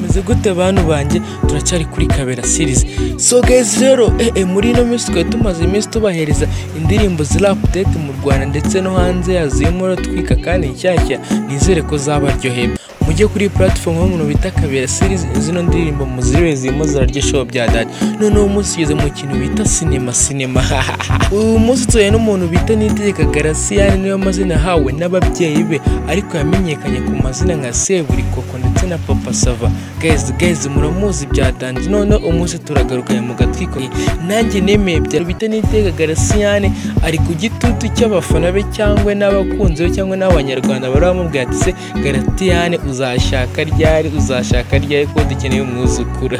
meze gute bantu banjye turacyari kuri kabera series so guys rero eh, eh, muri ino minsi twari tumaze iminsi tubahereza indirimbo ziri update mu Rwanda ndetse no hanze yazo y'umura twika kandi nshyashya nizere ko zabaryoheye mujye kuri platform y'umuntu bita kabera series zino ndirimbo muzirebe zirimo zirarya show bya dad noneho umunsi ugeze mu kintu bita cinema cinema uyu munsi tuye n'umuntu bita nitegeka garasiyani niyo mazina yahawe n'ababyeyi be ariko yamenyekanye ku mazina nka seburikoko ndetse na papa sava guys guys muramuzi bya dad noneho umunsi turagaruka mu gatwiko nanjye nemeye bya bita nitegeka garasiyani ari ku gitutu cy'abafana be cyangwa n'abakunzi be cyangwa n'abanyarwanda bari bamubwira ati se garasiyani uzashaka ryari uzashaka ryari ko dukeneye umwuzukuru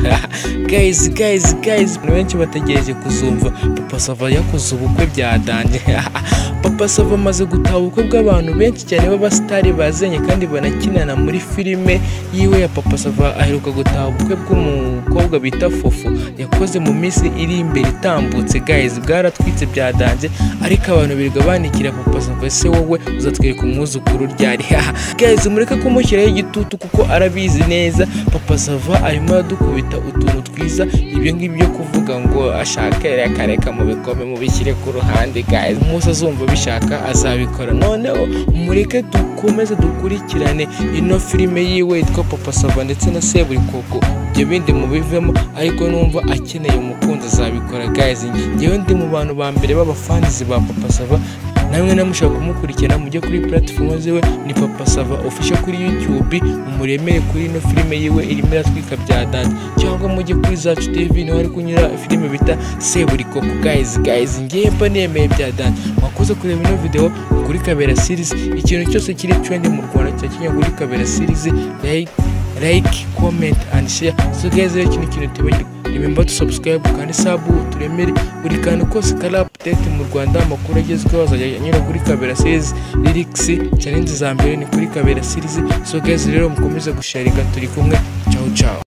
guys guys guys abantu benshi bategereje kuzumva papa sava yakoze ubukwe bya danje papa sava amaze gutaha ubukwe bw'abantu benshi cyane b'abasitari bazanye kandi banakinana muri filime yiwe ya papa sava aheruka gutaha ubukwe bw'umukobwa bita fofu yakoze mu minsi iri imbere itambutse guys bwaratwitse bya danje ariko abantu birirwa banikira papa sava ese wowe uzatwereka umwuzukuru ryari guys mureke kumushyiraho igitutu kuko arabizi neza papa sava arimo aradukubita utuntu twiza ibyo ngibyo byo kuvuga ngo ashaka reka reka mubikome mubishyire ku ruhande guys umunsi azumva bishaka azabikora noneho mureke dukomeze dukurikirane ino filime yiwe yitwa papa sava ndetse na seburikoko ibyo bindi mubivemo ariko numva akeneye umukunzi azabikora guys ngewe ndi mu bantu ba mbere b'abafanizi ba papa sava namwe namushaka kumukurikirana mujye kuri platform ziwe ni papa sava official kuri youtube muremere kuri ino filime yiwe irimo iratwika bya dante cyangwa mujye kuri zacu tv niho ari kunyura filime bita seburikoko guys guys ngewe mba nemeye bya dante mwakoze kureba ino video kuri kabera series ikintu cyose kiri trend mu rwanda cya kenya kuri kabera series like like comment and share so guys rero iki ni ikintu tibagirwa remember to subscribe kandi sabu turemere buri kantu kose kari update mu rwanda amakuru agezweho azajya anyura kuri kabera series lyrics challenge za mbere ni kuri kabera series so guys rero mukomeze gusharinga turi kumwe ciao ciao